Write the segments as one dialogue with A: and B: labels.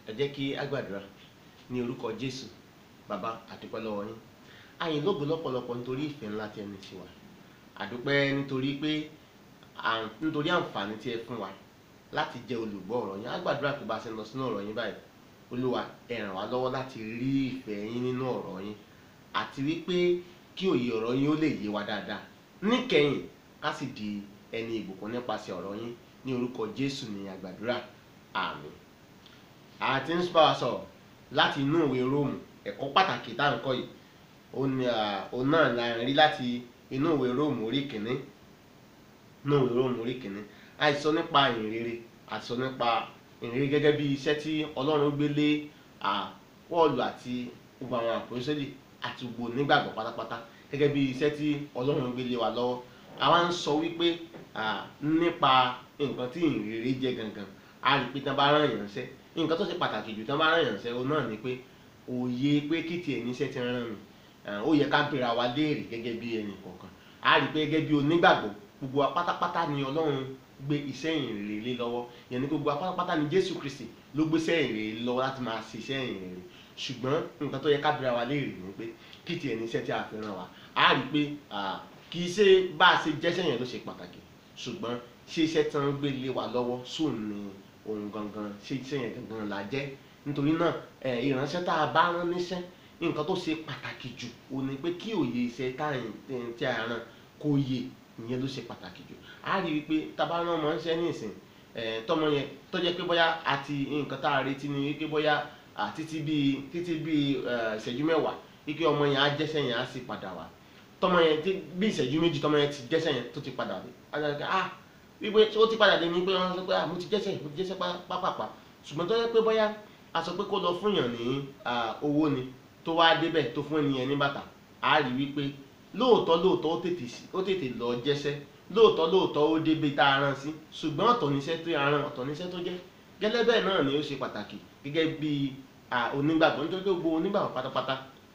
A: ẹ jẹ́ kí a gbàdúrà ní orúkọ jésù bàbá àdúpẹ́ lọ́wọ́ yín àyìn lógo lọ́pọ̀lọpọ̀ nítorí ìfẹ́ ńlá tí ẹ ní sí wa àdúpẹ́ nítorí pé à- nítorí àǹfààní tí ẹ fún wa láti jẹ́ olùgbọ́ ọ̀rọ̀ yín a gbàdúrà pé bá a ṣe ń lọ sínú ọ̀rọ̀ yín báyìí olúwa ẹ ràn wá lọ́wọ́ láti rí ìfẹ́ yín nínú ọ̀rọ̀ yín àti wípé kí òye ọ̀rọ̀ yín ó lè yé wa dáadáa níkẹyìn ká sì di ẹni ìbùkún nípasẹ̀ ọ̀rọ̀ yín ní orúkọ jésù ní àgbàdúrà àmín àti ń bá wa sọ̀rọ̀ láti inú ìwé róòmù ẹ̀kọ́ pàtàkì tá à ń kọ́ yìí ó ní à, òun náà la rí láti inú ìwé róòmù orí kìíní inú ìwé róòmù orí kìíní àìsọ nípa ìrere àìsọ nípa ìrere gẹ́gẹ́ bí iṣẹ́ tí ọlọ́run gbé lé à, pọ́ọ̀lù àti gbogbo àwọn àpòsílì àti gbogbo onígbàgbọ́ pátápátá gẹ́gẹ́ bí iṣẹ́ tí ọlọ́run gbé lé wa lọ́wọ́ àwa ń sọ wípé à, nípa nǹkan tí ìrere jẹ́ gangan a rí pé tí wọ́n bá rán èèyàn ṣẹ́ nǹkan tó ṣe pàtàkì jù tí wọ́n bá rán èèyàn ṣẹ́ òun náà ni pé òye pé kí tiẹ̀ níṣẹ́ ti rán mi Ah, ó yẹ ká bèèrè wa léèrè gẹ́gẹ́ bí ẹnì kọ̀ọ̀kan a rí pé gẹ́gẹ́ bí onígbàgbọ́ gbogbo wa pátápátá ni ọlọ́run gbé iṣẹ́ ìrere lé lọ́wọ́ yẹn ni gbogbo wa pátápátá ni jésù kristi ló gbé iṣẹ́ ìrere lé lọ́wọ́ láti máa ṣe iṣẹ́ ìrere ṣùgbọ́n nǹkan tó yẹ ká bèèrè wa léèrè ni pé kí tiẹ̀ níṣẹ́ tí a fi rán wa a rí pé ah, kì í ṣe bá a ṣe jẹ́ṣẹ́ yẹn ló ṣe pàtàkì ṣùgbọ́n ṣé iṣẹ́ tí wọ́n gbé lé wa lọ́wọ́ sóun ni ohun gangan ṣé iṣẹ́ yẹn gangan là jẹ́ nítorí náà eh, ìránṣẹ́ tá a bá rán níṣẹ́ nǹkan tó ṣe pàtàkì jù ò ní pé kí òye iṣẹ́ táyìn tí a rán kó yé ìyẹn ló ṣe pàtàkì jù a rí i pé tábà rán ọmọ ṣẹ́ ní ìsìn eh, tọmọ yẹn tó jẹ́ pé bóyá àti nǹkan tá a retí ni wípé bóyá ah, títí bíi títí bíi eh, ìṣẹ́jú mẹ́wàá wípé ọmọ yẹn á jẹ́sẹ̀ yẹn á sì padà wá tọmọ yẹn tí bí ìṣẹ́jú méjì tọmọ yẹn ti jẹ́sẹ̀ yẹn tó ti padà dé adájọ́ ah wípé ó ti padà dé ní pé wọ́n sọ pé ah mo ti jẹ́sẹ̀ mo ti jẹ́sẹ̀ pápápá ṣùgbọ́n tó yẹ pé bóyá a sọ pé kó lọ fún yàn ní ah, owó ni tó wá débẹ̀ tó fún ẹnìyẹn ní bàtà á rí wípé lóòótọ́ lóòótọ́ ó tètè sí- ó tètè lọ jẹ́sẹ́ lóòótọ́ lóòótọ́ ó débi tá a rán sí ṣùgbọ́n ọ̀tọ̀ níṣẹ́ tó a rán ọ̀tọ̀ níṣẹ́ tó jẹ́ gẹ́lẹ́ bẹ́ẹ̀ náà ni ó ṣe pàtàkì gẹ́gẹ́ bí ah, onígbàgbọ́ nítorí pé gbogbo onígbàgbọ́ pátápátá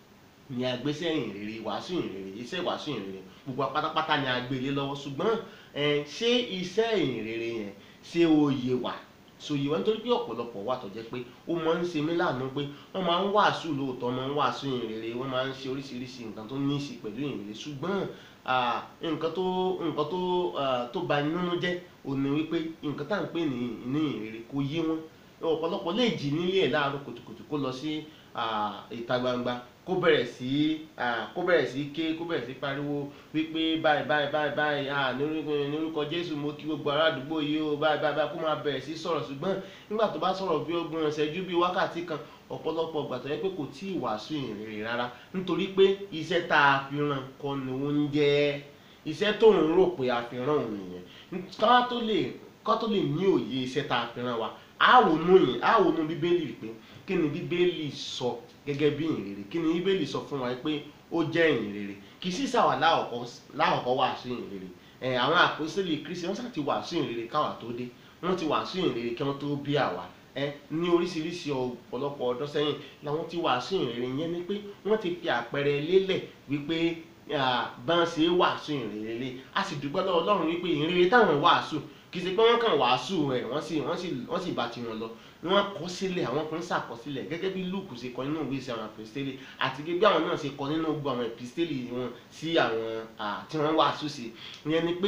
A: ni agbésẹ́ ìrere wàásù ìrere iṣẹ́ wàásù ìrere gbogbo wa pátápátá ni agbélé lọ́wọ́ ṣùgbọ́n eh, ṣé iṣẹ́ ìrere yẹn ṣé ó yé wa sòye wa nítorí pé ọ̀pọ̀lọpọ̀ wà tó jẹ́ pé ó máa ń ṣe mí láàánú pé wọ́n máa ń wàásù lóòótọ́ máa ń wàásù ìrere wọ́n máa ń ṣe oríṣiríṣi nǹkan tó ní í ṣe pẹ̀lú ìrere ṣùgbọ́n ah, nǹkan tó nǹkan tó ah, tó bà ní nínú jẹ́ òní wípé nǹkan tá à ń pè ní ní ìrere kò yé wọn ọ̀pọ̀lọpọ̀ lè jí nílé ẹ̀ láàárọ̀ kùtùkùtù kó lọ sí ah, ìta gbangba kó bẹ̀rẹ̀ sí ah, kó bẹ̀rẹ̀ sí ké kó bẹ̀rẹ̀ sí pariwo wípé báyìí báyìí báyìí báyìí ah, ní orúkọ ní orúkọ jésù mo kí gbogbo ará àdúgbò yìí o báyìí báyìí báyìí kó máa bẹ̀rẹ̀ sí sọ̀rọ̀ ṣùgbọ́n nígbà tó bá sọ̀rọ̀ bí ọgbọ̀n ìṣẹ́jú bí wákàtí kan ọ̀pọ̀lọpọ̀ ìgbà tó yẹ pé kò tí ì wàásù ìrere rárá nítorí pé iṣẹ́ tá a fi ràn kọ́ ni ó ń jẹ́ iṣẹ́ tó ń rò pé a fi ràn òun nìyẹn ká tó lè ká tó lè ní òye iṣẹ́ tá a fi ràn wa á wò nú yìí á wò nú bíbélì pé kí ni bíbélì sọ gẹ́gẹ́ bí ìrere kí ni bíbélì sọ fún wa pé ó jẹ́ ìrere kì í sì sàwà láwọ̀kọ́ wàásù ìrere ẹ̀ àwọn àpòsílẹ̀ kristi wọ́n sà ti wàásù ìrere káwà tó dé wọ́n ti wàásù ìrere kí wọ́n tó bí àwa ẹ ní oríṣiríṣi ọ̀pọ̀lọpọ̀ ọdún sẹ́yìn làwọn ti wàásù ìrere yẹn ni pé wọ́n ti fi àpẹẹrẹ lélẹ̀ wípé bá ń ṣe wàásù ìrere lé a sì dúpẹ́ lọ́wọ́ Ọlọ́run wípé ìrere táwọn wàásù kì í ṣe pé wọ́n kàn wàásù rẹ̀ wọ́n sì wọ́n sì wọ́n sì bá tiwọn lọ wọ́n kọ sílẹ̀ àwọn kan ṣàkọsílẹ̀ gẹ́gẹ́ bí Lúùkù ṣe kọ nínú ìwé ìṣe àwọn àpèstélì àti gẹ́gẹ́ bí àwọn náà ṣe kọ nínú gbogbo àwọn àpèstélì wọn sí àwọn tí wọ́n wàásù sí ìyẹn ni pé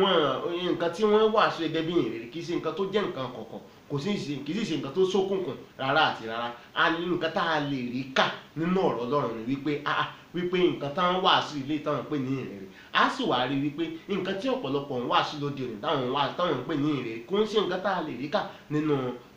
A: wọ́n nǹkan tí wọ́n wàásù gẹ́gẹ́ bí ìrere kì í ṣe nǹkan tó jẹ́ nǹkan kọ̀ọ̀kan kò sí ṣe kì í sì ṣe nǹkan tó ṣókùnkùn rárá àti rárá a ní nǹkan tá a lè rí kà nínú ọ̀rọ̀ Ọlọ́run ni wípé ah wípé nǹkan táwọn wàásù ilé táwọn pè ní ìrere a sì wá rí wípé nǹkan tí ọ̀pọ̀lọpọ̀ ń wàásù lóde òní táwọn wà táwọn ń pè ní ìrere kò ń ṣe nǹkan tá a lè rí kà nínú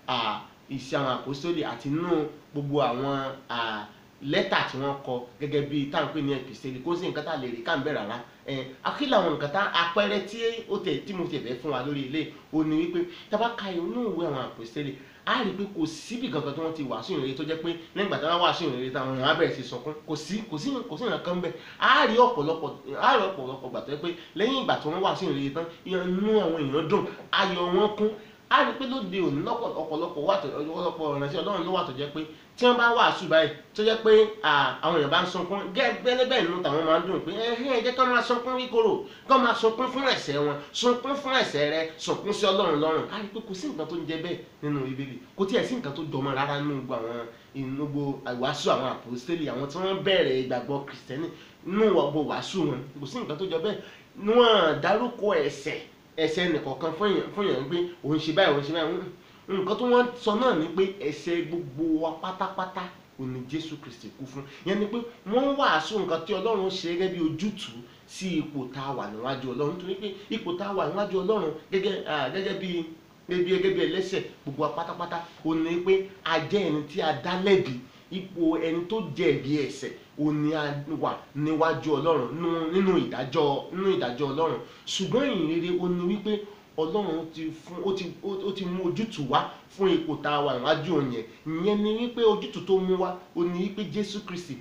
A: ìṣe àwọn àpòsítélì àti nínú gbogbo àwọn lẹ́tà tí wọ́n kọ gẹ́gẹ́ bí táwọn pè ní ẹ̀pìsítélì kò ń ṣe nǹkan tá a lè rí kà ń bẹ̀ rárá akílà àwọn nǹkan tá àpẹẹrẹ tí ó tẹ̀ tí mo tẹ̀ fẹ́ fún wa lórí ilé ó ní wípé tá a bá ka inú ìwé àwọn àpòsítélì a rí i pé kò síbi kankan tí wọ́n ti wàásù ìrere tó jẹ́ pé lẹ́yìn ìgbà tí wọ́n wàásù ìrere táwọn èèyàn á bẹ̀rẹ̀ sí sọkún kò sí kò sí kò sí nǹkan bẹ́ẹ̀ a rí ọ̀pọ̀lọpọ̀ a rí ọ̀pọ̀lọpọ̀ gbà tó jẹ́ pé lẹ́yìn ìgbà tí wọ́n wàásù ìrere tán inú àwọn èèyàn dùn ayọ̀ wọn kún a rí i pé lóde òní lọ́pọ̀ ọ̀pọ̀lọpọ̀ wà tó ọ̀pọ̀lọpọ̀ ìránṣẹ́ ọlọ́run ló wà tó jẹ́ pé tí wọ́n bá wàásù báyìí tó jẹ́ pé à, àwọn èèyàn bá ń sunkún gẹ́gẹ́ bẹ́ẹ̀ nínú tàwọn máa ń dùn pé ẹ̀hìn ẹ jẹ́ ká máa sunkún kíkorò ká máa sunkún fún ẹ̀ṣẹ̀ wọn sunkún fún ẹ̀ṣẹ̀ rẹ sunkún sí ọlọ́run lọ́rùn a rí i pé kò sí nǹkan tó ń jẹ bẹ́ẹ̀ nínú bíbélì kò tiẹ̀ sí nǹkan tó jọmọ́ rárá nínú gbogbo àwọn inú gbogbo àìwàásù àwọn àpòstélì àwọn tí wọ́n bẹ̀rẹ̀ ìgbàgbọ́ kìrìsìtẹ́nì nínú gbogbo wàásù wọn kò sí nǹkan tó jọ bẹ́ẹ̀ wọ́n dárúkọ ẹ̀ṣẹ̀ ẹ̀ṣẹ̀ nìkọ̀ọ̀kan fún èèyàn fún èèyàn pé òun ṣe báyìí òun ṣe báyìí Mm, nǹkan tó wọ́n sọ náà ni pé ẹ̀ṣẹ̀ gbogbo wa pátápátá òun ni Jésù Kristi kú fún yẹn ni pé wọ́n wàásù nǹkan tí Ọlọ́run ṣe gẹ́gẹ́ bí ojútùú sí ipò tá a wà níwájú Ọlọ́run nítorí pé ipò tá a wà níwájú Ọlọ́run gẹ́gẹ́ ah, gẹ́gẹ́ bí gẹ́gẹ́ bí gẹ́gẹ́ bí ẹlẹ́ṣẹ̀ gbogbo wa pátápátá òun ni pé a jẹ́ ẹni tí a dá lẹ́bi ipò ẹni tó jẹ̀bi ẹ̀ṣẹ̀ òun ni a wà níwájú Ọlọ́run nínú- nínú ìdájọ́ nínú ìdájọ́ Ọlọ́run ṣùgbọ́n ìrere ó ní wípé Ọlọ́run ti fún ó ti ó ó ti mú ojútùú wá fún ipò tá a wà níwájú òun yẹn ìyẹn ni wípé ojútùú tó mú wá ó ní wípé Jésù Kristi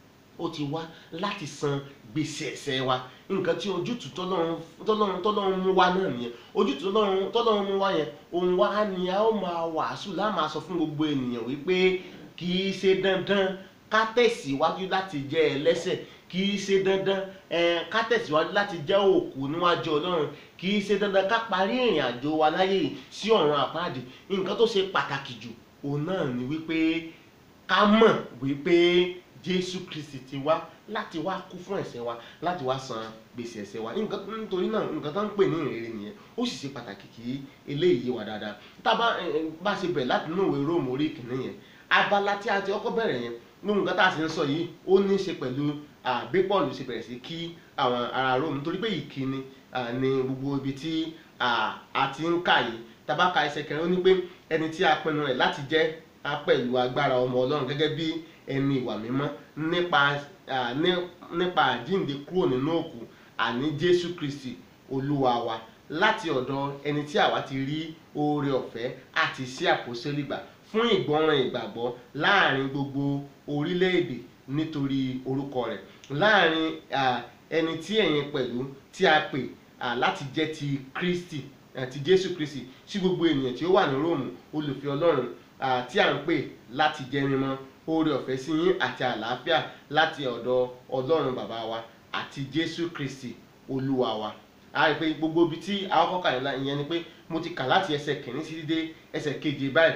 A: ó ti wá láti san gbèsè ẹ̀ṣẹ̀ wa nǹkan tí ojútùú tọ́lọ́run tọ́lọ́run tọ́lọ́run mú wá náà nìyẹn ojútùú tọ́lọ́run tọ́lọ́run mú wá yẹn òun wá ni a ó máa wàásù láà máa sọ fún gbogbo ènìyàn wípé kì í ṣe dandan ká tẹ̀síwájú láti jẹ́ ẹlẹ́ṣẹ̀ kì í ṣe dandan eh, ká tẹ̀síwájú láti jẹ́ òkú níwájú Ọlọ́run kì í ṣe dandan ká parí ìrìn àjò wa láyé yìí sí ọ̀run àpáàdì nǹkan tó ṣe pàtàkì jù òun náà ni wípé ká mọ̀ wípé Jésù Kristi ti wá láti wá kú fún ẹ̀ṣẹ̀ wa láti wá san gbèsè ẹ̀ṣẹ̀ wa nǹkan nítorí náà nǹkan tó ń pè ní ìrere nìyẹn ó sì ṣe pàtàkì kí eléyìí yé wa dáadáa tá a bá eh, eh, bá ṣe bẹ̀rẹ̀ láti inú ìwé Róòmù orí kìíní yẹn abala tí a ti kọ́kọ́ bẹ̀rẹ̀ yẹn nínú nǹkan tá a sì ń sọ yìí ó ní í ṣe pẹ̀lú ah, bí Pọ́ọ̀lù ṣe bẹ̀rẹ̀ sí kí àwọn ará Róòmù nítorí pé ìkíni ah, ní gbogbo ibi tí ah, a ti ń kà yìí tá a bá ka ẹsẹ̀ kẹrin ó ní pé ẹni tí a pinnu rẹ̀ láti jẹ́ a pẹ̀lú agbára ọmọ Ọlọ́run gẹ́gẹ́ bí ẹni ìwà mímọ́ nípa ah, ní- nípa àjíǹde kúrò nínú òkú àní Jésù Kristi Olúwa wa láti ọ̀dọ̀ ẹni tí àwa ti rí oore ọ̀fẹ́ àti sí àpòsílẹ̀ gbà fún ìgbọràn ìgbàgbọ́ láàrin gbogbo orílẹ̀-èdè nítorí orúkọ rẹ̀ láàrin ah, ẹni tí ẹ̀yin pẹ̀lú tí a pè ah, láti jẹ́ ti Kristi ah, ti Jésù Kristi sí gbogbo ènìyàn tí ó wà ní Róòmù olùfẹ́ Ọlọ́run ah, tí à ń pè láti jẹ́ mímọ́ oore ọ̀fẹ́ sí yín àti àlàáfíà láti ọ̀dọ̀ Ọlọ́run bàbá wa àti Jésù Kristi Olúwa wa a rí i pé gbogbo ibi tí a kọ́kọ́ kà nílá ìyẹn ni pé mo ti kà láti ẹsẹ̀ kìíní sí dé ẹsẹ̀ keje báyìí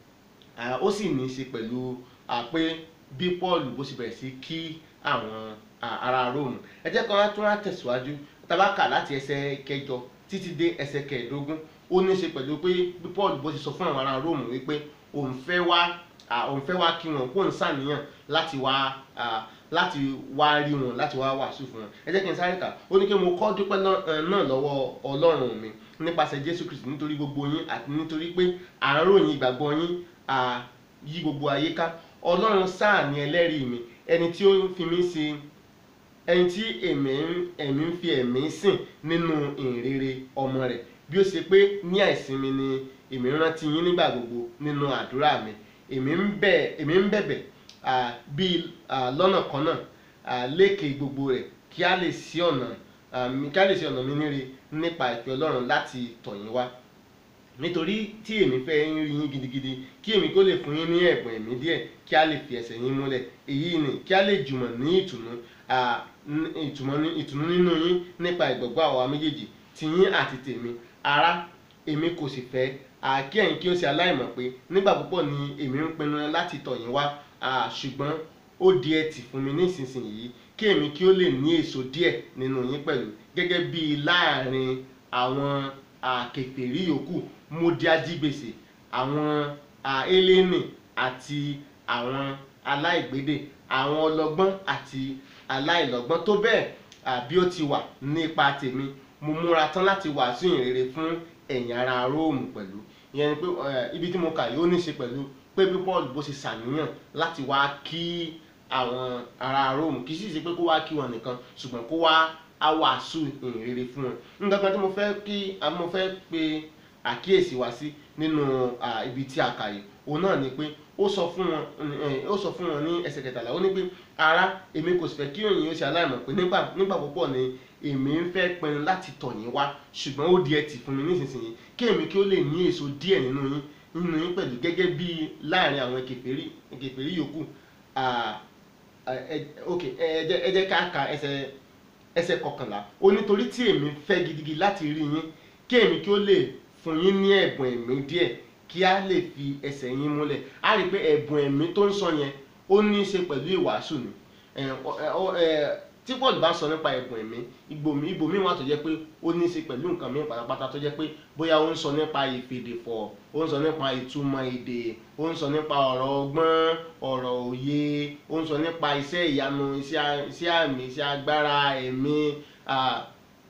A: Ah, ó sì ní í ṣe pẹ̀lú ah, pé bí Paul bó ṣe bẹ̀rẹ̀ sí kí àwọn ah, ará Róòmù ẹ jẹ́ kan tún wá tẹ̀síwájú tá bá kà láti ẹsẹ̀ kẹjọ títí dé ẹsẹ̀ kẹẹ̀ẹ́dógún ó ní í ṣe pẹ̀lú pé bí Paul bó ṣe sọ fún àwọn ará Róòmù wípé òun fẹ́ wá ah, òun fẹ́ wá kí wọn kó ń ṣàníyàn láti wá ah, láti wá rí wọn láti wá wàásù fún wọn ẹ jẹ́ kí n sáré kà ó ní kí mo kọ́ dúpẹ́ lọ́- eh, náà lọ́wọ́ Ọlọ́run mi nípasẹ̀ Jésù Kristi nítorí gbogbo yín àti nítorí pé à ń ròyìn ìgbàgbọ́ yín à yí gbogbo ayé ká Ọlọ́run sáà ní ẹlẹ́rìí mi ẹni tí ó ń fi mí ṣe ẹni tí èmi ń ẹ̀mí ń fi ẹ̀mí sìn nínú ìrere ọmọ rẹ̀ bí ó ṣe pé ní àìsinmi ni èmi ń rántí yín nígbà gbogbo nínú àdúrà mi èmi ń bẹ̀ èmi ń bẹ̀bẹ̀ ah, bí ah, lọ́nà kan náà ah, lékè gbogbo rẹ̀ kí a lè ṣí ọ̀nà ah, mi kí a lè ṣí ọ̀nà mi níre nípa ìfẹ́ Ọlọ́run láti tọ̀ yín wá nítorí tí èmi fẹ́ ń rí yín gidigidi kí èmi kó lè fún yín ní ẹ̀bùn ẹ̀mí díẹ̀ kí a lè fi ẹsẹ̀ yín múlẹ̀ èyí ni kí a lè jùmọ̀ ní ìtùnú ah, ní- ìtùmọ̀ ní- ìtùnú nínú yín nípa ìgbàgbọ́ àwa méjèèjì ti yín àti tèmi ará èmi kò sì fẹ́ ah, kí ẹ̀yin kí ó ṣe aláìmọ̀ pé nígbà púpọ̀ ni èmi ń pinnu láti tọ̀ yín wá ah, ṣùgbọ́n ó di ẹtì fún mi nísinsìnyí kí èmi kí ó lè ní èso díẹ̀ nínú yín pẹ̀lú gẹ́gẹ́ bí láàrin àwọn àkèfèrí yòókù mo di ajígbèsè àwọn eléni àti àwọn aláìgbédè àwọn ọlọ́gbọ́n àti aláìlọ́gbọ́n tó bẹ́ẹ̀ à, bí ó ti wà nípa tèmi mo múra tán láti wàásù ìrere fún ẹ̀yin ará róòmù pẹ̀lú ìyẹn ni pé eh, ibi tí mo kà yìí ó ní í ṣe pẹ̀lú pé bí paul bó ṣe ṣàníyàn láti wá kí àwọn ará róòmù kì í sì ṣe pé kó wá kí wọn nìkan ṣùgbọ́n kó wá á wàásù ìrere fún wọn nǹkan kan tí mo fẹ́ kí a mo fẹ́ pe àkíyèsí wa sí nínú ah, ibi tí a kà yìí òun náà ni pé ó sọ fún wọn ẹ, ó sọ fún wọn ní ẹsẹ̀ kẹtàlá ó ní pé ará èmi kò sì fẹ́ kí òyìn ó ṣe aláìmọ̀ pé nígbà nígbà púpọ̀ ni èmi ń fẹ́ pinnu láti tọ̀ yín wá ṣùgbọ́n ó di ẹtì fún mi nísinsìnyí kí èmi kí ó lè ní èso díẹ̀ nínú yín nínú yín pẹ̀lú gẹ́gẹ́ bí láàrin àwọn kèfèrí kèfèrí yòókù Ah, ah, ẹ- ok ẹ jẹ́ ẹ jẹ́ ká ka ẹsẹ̀ ẹsẹ̀ kọkànlá ó nítorí tí èmi fẹ́ gidigidi láti rí yín kí èmi kí ó lè fún yín ní ẹ̀bùn ẹ̀mí díẹ̀ kí á lè fi ẹsẹ̀ yín múlẹ̀ á rí i pé ẹ̀bùn ẹ̀mí tó ń sọ yẹn ó ní í ṣe pẹ̀lú ìwàásù ni ẹ, ọ- ẹ, ọ- ẹ, tí Paul bá sọ nípa ẹ̀bùn ẹ̀mí ibòmí ibòmí wà tó jẹ́ pé ó ní í ṣe pẹ̀lú nǹkan mìíràn pátápátá tó jẹ́ pé bóyá ó ń sọ nípa ìfèdèfọ̀ ó ń sọ nípa ìtumọ̀ èdè ó ń sọ nípa ọ̀rọ̀ ọgbọ́n ọ̀rọ̀ òye ó ń sọ nípa iṣẹ́ ìyanu iṣẹ́ a- iṣẹ́ àmì iṣẹ́ agbára ẹ̀mí ah,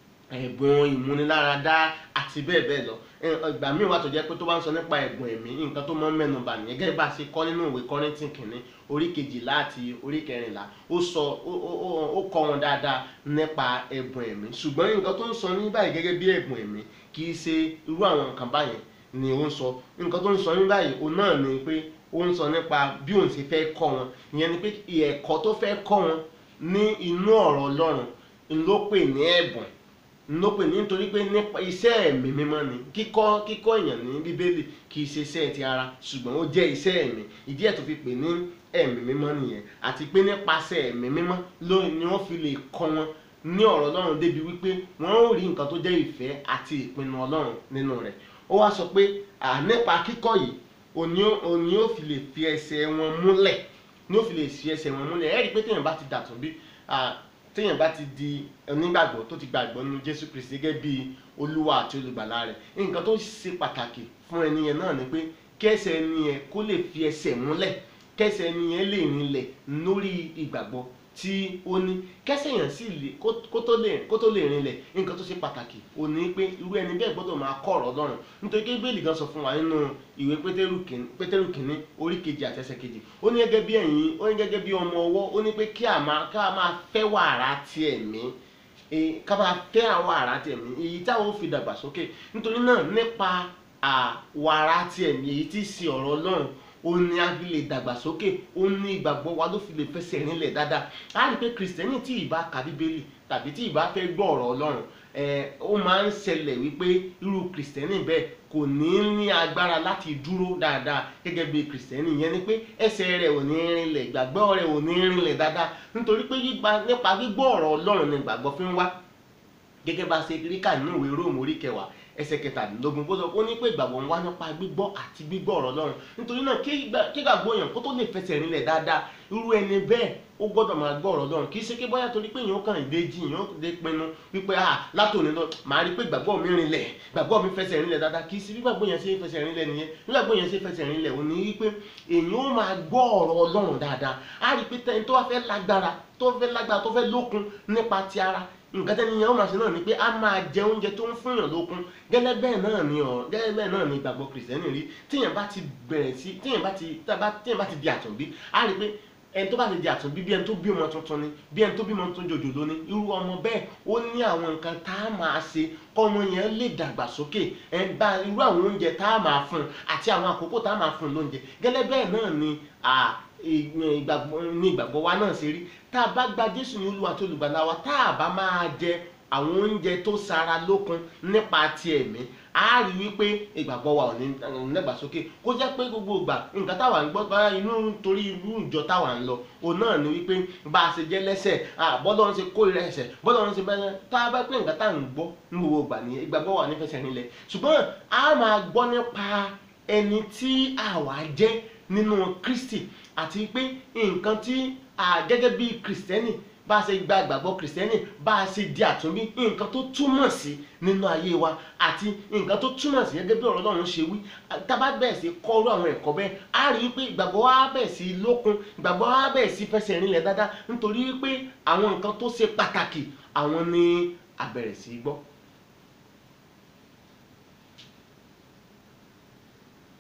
A: ẹ̀bùn ìmúniláradá àti bẹ́ẹ̀ bẹ́ẹ̀ lọ Ẹ, ìgbà míì wà tó jẹ́ pé tó bá ń sọ nípa ẹ̀bùn ẹ̀mí nǹkan tó máa ń mẹ́nu bà nìyẹn gẹ́gẹ́ bá a ṣe kọ́ nínú ìwé Kọ́ríńtì kìíní orí kejìlá àti orí kẹrìnlá ó sọ ó ó- ó- ó kọ́ wọn dáadáa nípa ẹ̀bùn ẹ̀mí ṣùgbọ́n nǹkan tó ń sọ ní báyìí gẹ́gẹ́ bí ẹ̀bùn ẹ̀mí kì í ṣe irú àwọn nǹkan báyẹn ni ó ń sọ nǹkan tó ń sọ ní báyìí òun náà ni pé ó ń sọ nípa bí òun ṣe fẹ́ kọ́ wọn ìyẹn ni pé ẹ̀kọ́ tó fẹ́ kọ́ wọn ní inú ọ̀rọ̀ Ọlọ́run ló pè ní ẹ̀bùn ló pè ní nítorí pé nípa iṣẹ́ ẹ̀mí mímọ́ ni kíkọ́ kíkọ́ èèyàn ní bíbélì kì í ṣe iṣẹ́ ti ara ṣùgbọ́n ó jẹ́ iṣẹ́ ẹ̀mí ìdí ẹ̀ tó fi pè ní ẹ̀mí mímọ́ nìyẹn àti pé nípasẹ̀ ẹ̀mí mímọ́ ló ni wọ́n fi lè kọ́ wọn ní ọ̀rọ̀ Ọlọ́run débi wípé wọ́n ó rí nǹkan tó jẹ́ ìfẹ́ àti ìpinnu Ọlọ́run nínú rẹ̀ ó wá sọ pé à nípa kíkọ́ yìí òní ó- òní ó fi lè fi ẹsẹ̀ wọn múlẹ̀ ní ó fi lè fi ẹsẹ̀ wọn múlẹ̀ ẹ rí i pé téèyàn bá ti dàtún bí ah, téèyàn bá ti di onígbàgbọ́ tó ti gbàgbọ́ nínú Jésù Kristi gẹ́gẹ́ bí olúwa àti olùgbàlà rẹ̀ nǹkan tó ṣe pàtàkì fún ẹni yẹn náà ni pé kẹsẹ̀ ẹni yẹn kó lè fi ẹsẹ̀ múlẹ̀ kẹsẹ̀ ẹni yẹn lè rinlẹ̀ lórí ìgbàgbọ́ tí ó ní kẹsẹ̀ yẹn sì lè kó kó tó lè kó tó lè rinlẹ̀ nǹkan tó ṣe pàtàkì ò ní pé irú ẹni bẹ́ẹ̀ gbọ́dọ̀ máa kọ́ ọ̀rọ̀ Ọlọ́run nítorí pé bíbélì gan sọ fún wa nínú ìwé pétérù kìíní pétérù kìíní orí kejì àti ẹsẹ̀ kejì ó ní gẹ́gẹ́ bí ẹ̀yin ó ní gẹ́gẹ́ bí ọmọ ọwọ́ ó ní pé kí a máa ká máa fẹ́ wàrà ti ẹ̀mí eh, ká máa fẹ́ àwọn wàrà ti ẹ̀mí èyí táwọn ó fi dàgbà sókè nítorí náà nípa à, wàrà ti ẹ̀mí èyí tí í ṣe ọ̀rọ̀ Ọlọ́run ó ní a fi lè dàgbàsókè ó ní ìgbàgbọ́ wa ló fi lè fẹsẹ̀ rinlẹ̀ dáadáa a rí i pé kìrìsìtẹ́nì tí ì bá ka bíbélì tàbí tí ì bá fẹ́ gbọ́ ọ̀rọ̀ Ọlọ́run ẹ ó máa ń ṣẹlẹ̀ wípé irú kìrìsìtẹ́nì bẹ́ẹ̀ kò ní ní agbára láti dúró dáadáa gẹ́gẹ́ bí kìrìsìtẹ́nì yẹn ni pé ẹsẹ̀ rẹ̀ ò ní rinlẹ̀ ìgbàgbọ́ rẹ̀ ò ní rinlẹ̀ dáadáa nítorí pé gbígba- nípa gbígbọ́ ọ̀rọ̀ Ọlọ́run ni ìgbàgbọ́ fi ń wá gẹ́gẹ́ bá ṣe rí kà nínú ìwé róòmù orí kẹwàá ẹsẹ̀ kẹtàdínlógún kó sọ ó ní pé ìgbàgbọ́ ń wá nípa gbígbọ́ àti gbígbọ́ ọ̀rọ̀ Ọlọ́run nítorí náà kí ìgbà- kí ìgbàgbọ́ èèyàn kó tó lè fẹsẹ̀ rinlẹ̀ dáadáa irú ẹni bẹ́ẹ̀ ó gbọ́dọ̀ máa gbọ́ ọ̀rọ̀ Ọlọ́run kì í ṣe pé bóyá torí pé èèyàn kàn dé jí èèyàn dé pinnu wípé ah látòní lọ màá rí pé ìgbàgbọ́ mi rinlẹ̀ ìgbàgbọ́ mi fẹsẹ̀ rinlẹ̀ dáadáa kì í ṣe bí ìgbàgbọ́ yẹn ṣe ń fẹsẹ̀ rinlẹ̀ nìyẹn bí ìgbàgbọ́ yẹn ṣe fẹsẹ̀ rinlẹ̀ ò ní wípé èèyàn ó máa gbọ́ ọ̀rọ̀ Ọlọ́run dáadáa á rí pé tẹni tó wá fẹ́ lágbára tó fẹ́ lágbára tó fẹ́ lókun nípa ti ara nǹkan tẹ́ni yẹn ó máa ṣe náà ni pé a máa jẹ oúnjẹ tó ń fúnyàn lókun gẹ́lẹ́ bẹ́ẹ̀ náà ni ọ̀ gẹ́lẹ́ bẹ́ẹ̀ náà ni ìgbàgbọ́ kìrìsìtẹ́nì rí tíyẹn bá ti bẹ̀rẹ̀ sí tíyẹn bá ti tábà tíyẹn bá ti di àtúnbí á rí i pé ẹni tó bá ti di àtúnbí bí ẹni tó bí ọmọ tuntun ni bí ẹni tó bí ọmọ tuntun jòjòló ni irú ọmọ bẹ́ẹ̀ ó ní àwọn nǹkan tá a máa ṣe kọ́mọ yẹn lè dàgbà sókè ẹ bá irú àwọn oúnjẹ tá a máa fún un àti àwọn àkókò tá a máa fún un lóúnjẹ gẹ́lẹ́ bẹ́ẹ̀ náà ni à, ìgbàgbọ́ ní ìgbàgbọ́ wa náà ṣe rí tá a bá gba Jésù ní Olúwa tó olùgbàlà wa tá a bá máa jẹ àwọn oúnjẹ tó sara lókun nípa ti ẹ̀mí a rí wípé ìgbàgbọ́ wa ò ní dàgbàsókè kó jẹ́ pé gbogbo ìgbà nǹkan táwa ń gbọ́ bá inú torí irú ìjọ táwa ń lọ òun náà ni wípé bá a ṣe jẹ́ lẹ́sẹ̀ bọ́dọ̀ ń ṣe kórìíra ẹ̀ṣẹ̀ bọ́dọ̀ ń ṣe bẹ́ẹ̀ tá a bá pé nǹkan táwa ń gbọ́ ní gbogbo ìgbà ni ìgbàgbọ́ wa nífẹsẹ̀ nílẹ̀ ṣùgbọ́n a máa gbọ́ nípa ẹni tí àwa jẹ́ nínú Kristi àti pé nǹkan tí gẹ́gẹ́ bí Kristẹni bá a ṣe gba ìgbàgbọ́ kìrìsìtẹ́nì bá a ṣe di àtúnbí nǹkan tó túmọ̀ sí nínú ayé wa àti nǹkan tó túmọ̀ sí gẹ́gẹ́ bí ọ̀rọ̀ Ọlọ́run ṣe wí tábà bẹ̀rẹ̀ sí kọ́rú àwọn ẹ̀kọ́ bẹ́ẹ̀ á rí i pé ìgbàgbọ́ wa bẹ̀rẹ̀ sí lókun ìgbàgbọ́ wa bẹ̀rẹ̀ sí fẹsẹ̀ rinlẹ̀ dáadáa nítorí pé àwọn nǹkan tó ṣe pàtàkì àwọn ni a bẹ̀rẹ̀ sí gbọ́